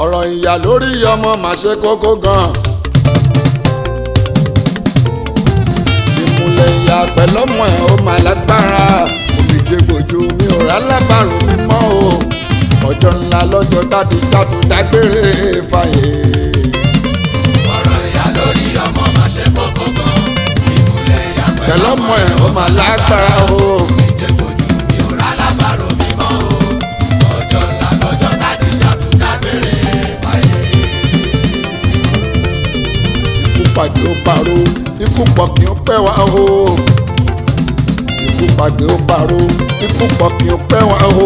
ọ̀rọ̀ ìyá lórí ọmọ mà ṣe kókó gan. ìmùlẹ̀ ìyá pẹ̀lọ́mọ ẹ̀ ó mà lágbára òmìjẹ gbòjú mi ò rà lábàrún mímọ́ o ọjọ́ ńlá lọ́jọ́ tàbí tàbí dágbére fàyè. ọ̀rọ̀ ìyá lórí ọmọ máa ṣe kókó gan. ìmùlẹ̀ ìyá pẹ̀lọ́mọ ẹ̀ ó mà lágbára o ìjẹ́kojú mi ò rà lábàrò mímọ́ o. ọjọ́ ńlá lọ́jọ́ tádìjà tún dágbére fáyé. ikú pàdé ó paró ikú pọ̀ kí ó pẹ́ wá o ikú pàdé ó paró ikú pọ̀ kí ó pẹ́ wá o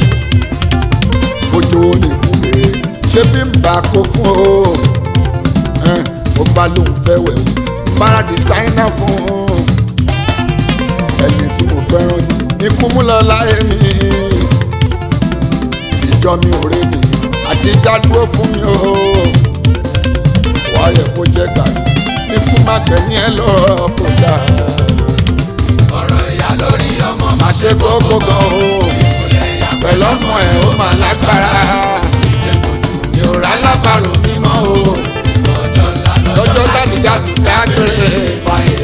ojú ó ní ìkúlé ṣé bí n bá kó fún o ẹn, ó bá lóun fẹ́ wẹ̀ o bára dìsáínà fún un ẹni tí mo fẹ́ràn jù ní kú mú lọ láyé mi ìjọ mi ò rí nìyẹn àdíjà dúró fún mi o wàá yẹ kó jẹ́ gbà ikú má gbẹ̀mí ẹ lọ kó dáa ọ̀rọ̀ ìyá lórí ọmọ má ṣe kókó gan o pẹ̀lú ọmọ ẹ̀ ó mà lágbára mi ò rà lábàrò mímọ́ o ọjọ́ ńlá lọ́jọ́ gbàdúgbà ti dágbére fàyè.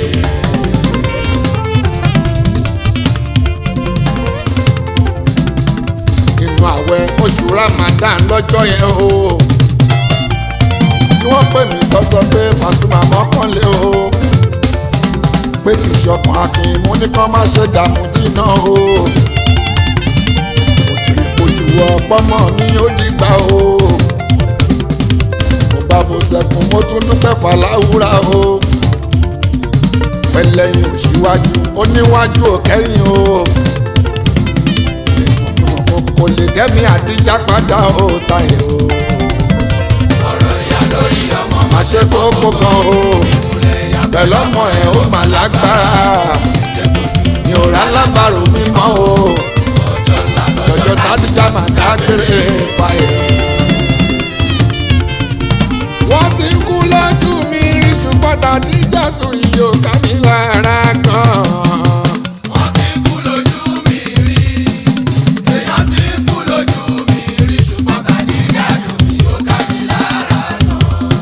inú àwẹ̀ oṣù Ramadan lọ́jọ́ yẹn o tí wọ́n pè mí tó sọ pé Pasuma mọ́kànlé o pé kì í ṣọkàn akin mú ní kán má ṣe dààmú jìnnà o mo ti rí kojú ọpọmọ mi ó dìgbà o mo bá bo sẹkùn mo tún dúpẹ́ fàlàwúrà o pẹlẹyìn òṣìwájú oníwájú òkẹyìn o ìsùnkùn kò lè dẹ́mi àdíjà padà o ṣàyè o ọ̀rọ̀ ìyá lórí ọmọ má ṣe kókó kan o ìmùlẹ̀ ìyá pẹ̀lú ọmọ ẹ̀ ó mà lágbára mi ò rà lábàrò mímọ́ o ọjọ́ ńlá lọ́jọ́ tádìjà máa dágbére fàyè. wọ́n ti kú lójú mi rí ṣùgbọ́n tàdíjà tún iye òkà mi lára gan. wọ́n ti kú lójú mi rí èèyàn ti kú lójú mi rí ṣùgbọ́n tádìjà dùn mí ó ká mi lára náà.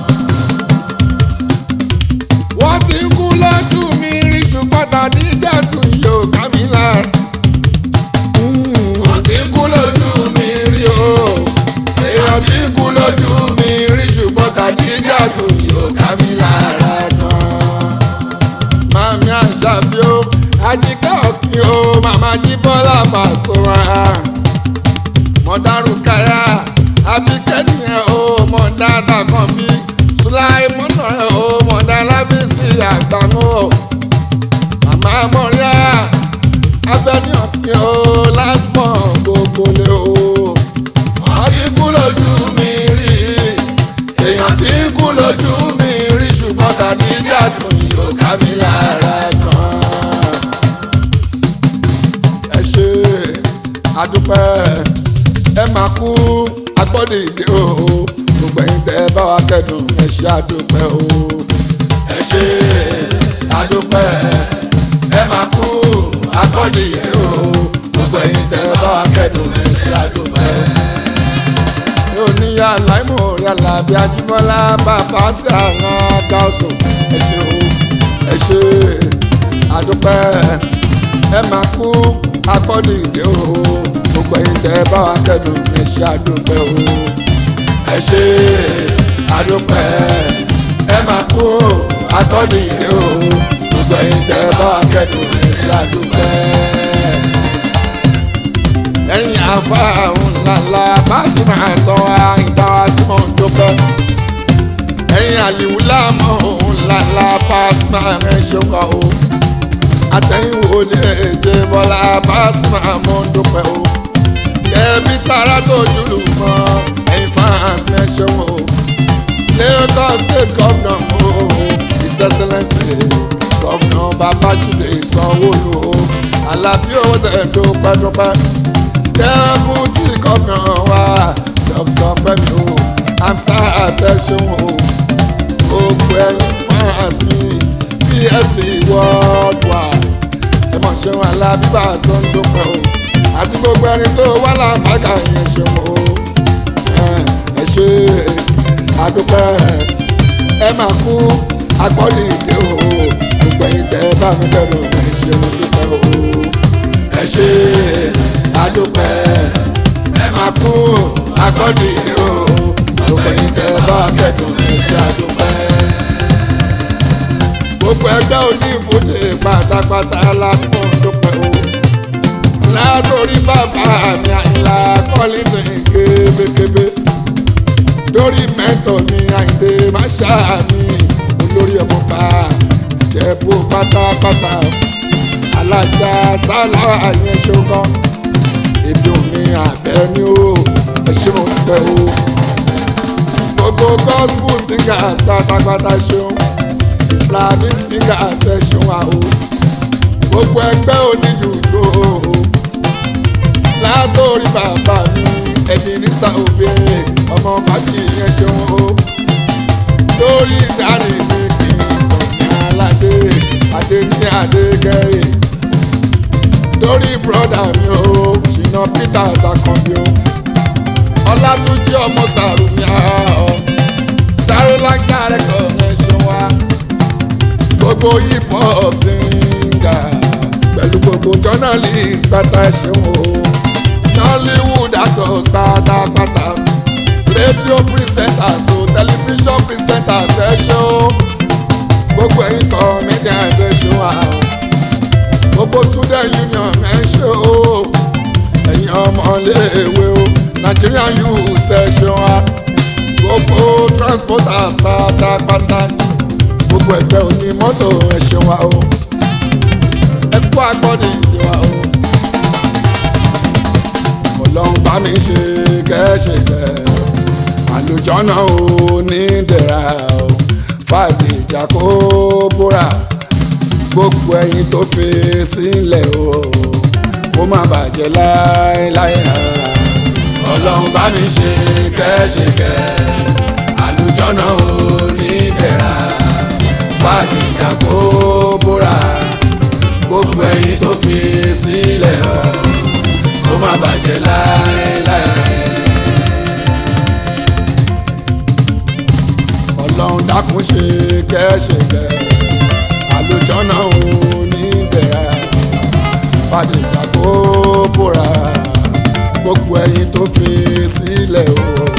wọ́n ti kú lójú mi rí ṣùgbọ́n tàdíjà tún iye òkà mi lára. wọ́n ti kú lójú mi rí o èèyàn ti kú lójú mi rí ṣùgbọ́n tàdíjà tún iye òkà mi lára gan. Mami Àṣàbí o, Àjíkẹ́ Òkì o, Màmá Jíbọ́lá Pasuma. Mọ̀dárù Káyà, Àbíkẹ́ nìyẹn o, Mọ̀dá Dàkànbí. Sùláìmọ́nà ẹ̀ o, Mọ̀dá Lábísí Àgbàmú o. Màmá Mọ̀ríà, Abẹ́ni Òkì o, Lásmọ̀ gbogbo lé o. Wọ́n ti kú lójú mi rí, èèyàn ti kú lójú mi rí ṣùgbọ́n tàbí ìjà tún yóò ká mi lára gan. ẹ ṣe àdúpẹ́ ẹ máa kú agbọ́dọ̀ ìdè o gbogbo ẹ̀yin tẹ́ ẹ bá wa kẹ́dùn ẹ ṣe àdúpẹ́ o. ẹ ṣe àdúpẹ́ ẹ máa kú agbọ́dọ̀ ìdè o gbogbo ẹ̀yin tẹ́ ẹ bá wa kẹ́dùn ẹ ṣe àdúpẹ́ ní oníyà láìmọ̀ yàrá bí ajímọ́lá bàbá sí àwọn ọ̀gá ọ̀sùn ẹ ṣé o ẹ ṣé àdúpẹ́ ẹ máa kú agbọ́dọ̀ ìdè o gbogbo ẹ̀yin tẹ́ ẹ bá wa kẹ́dùn ẹ ṣé àdúpẹ́ o ẹ ṣé àdúpẹ́ ẹ máa kú agbọ́dọ̀ ìdè o gbogbo ẹ̀yin tẹ́ ẹ bá wa kẹ́dùn ẹ ṣé àdúpẹ́ lẹ́yìn afárahùn ńláńlá Pasuma tán wá ìdáwà sí mọ̀ ń dúpẹ́. ẹ̀yìn àlìwú láàmú ńláńlá Pasuma rẹ̀ ṣọ́kọ̀ o. àtẹ̀yìnwó lè jẹ bọ́lá Pasuma mọ̀ ń dúpẹ́ o. kẹ́bí tara tó jùlù mọ́ ẹ̀yìn fans rẹ̀ ṣọ́wọ́ o. Lagos state governor o his excellence governor Babájídé Sanwó-Olú o. Alábí owó tẹ̀ dúpẹ́ dúpẹ́ dẹ́bùtì gómìnà wa dr fẹ́mi o amsa atẹ́sùn o gbogbo ẹ̀yin fans mi psc worldwide ẹ mọ̀ ṣeun alábíbà tó ń dúpẹ́ o àti gbogbo ẹni tó wà lápákà yẹn ṣeun o ẹ ṣe adúpẹ́ ẹ máa kú agbọ́lì ìdè o gbogbo ẹ̀yin tẹ́ ẹ bá mi kẹ́dùn ẹ ṣe mo dúpẹ́ o ẹ ṣe adúpẹ́ ẹ máa kú agbọ́lì ìdè o gbogbo ẹ̀yin tẹ́ ẹ bá mi kẹ́dùn ẹ ṣe adúpẹ́ gbogbo ẹgbẹ́ òní ìfúnṣe pátápátá lápò dúpẹ́ o látòrí bàbá mi àyìnlá kọ́lìtì kébékébé lórí mẹ́tọ̀ mi àyìndé máṣá mi olórí ọmọọba ìjẹ̀bú pátápátá alájà sálà àyẹn ṣogan ebi omi àbẹ́ ni ó ẹṣin mo dúpẹ́ o gbogbo gospel singers pátápátá ṣeun islamic singers ẹ ṣeun wa o gbogbo ẹgbẹ́ oníjùjú o látòrí bàbá mi ẹni nísà òbí ọmọ fàájì yẹn ṣeun o lórí ìdarí mi kì í sọ̀ní aládé adé ní adé gẹ̀ẹ́ lórí bùrọ̀dà mi o ṣìnà peters akànbí o ọlátúnjí ọmọ sàrùmí ọ sáré lágbára ẹ̀kọ́ yẹn ṣeun wa gbogbo hip hop singers pẹ̀lú gbogbo journalist pátá ẹ̀ṣẹ̀ wo nollywood actors pátápátá radio presenters o television presenters ẹ̀ṣẹ̀ o gbogbo ẹ̀yin comedians ẹ̀ṣẹ̀ wa o gbogbo student union ẹ̀ṣẹ̀ o ẹ̀yin ọmọléèwé o nigerian youth ẹ̀ṣẹ̀ wa gbogbo transporters pátápátá gbogbo ẹgbẹ́ òní mọ́tò ẹ̀ṣẹ̀ wa o ẹ kú agbọ́dì ìdè wa o ọlọ́run bá mi ṣe kẹ́ṣẹ̀kẹ́ àlùjọ́nà ò ní dẹ̀ra o fàdé ìjà kó búra gbogbo ẹyin tó fi sílẹ̀ o kó má bàjẹ́ láéláé ọlọ́run bá mi ṣe kẹ́ṣẹ̀kẹ́ àlùjọ́nà ò ní dẹ̀ra fàdíjà kó bóra gbogbo ẹyin tó fi sílẹ̀ ọ́ kó má bàjẹ́ láéláé. ọlọ́run dákun ṣe kẹ́ṣẹ̀kẹ́ àlùjọ́nà ò ní bẹ̀rẹ̀ fàdíjà kó bóra gbogbo ẹyin tó fi sílẹ̀ ọ́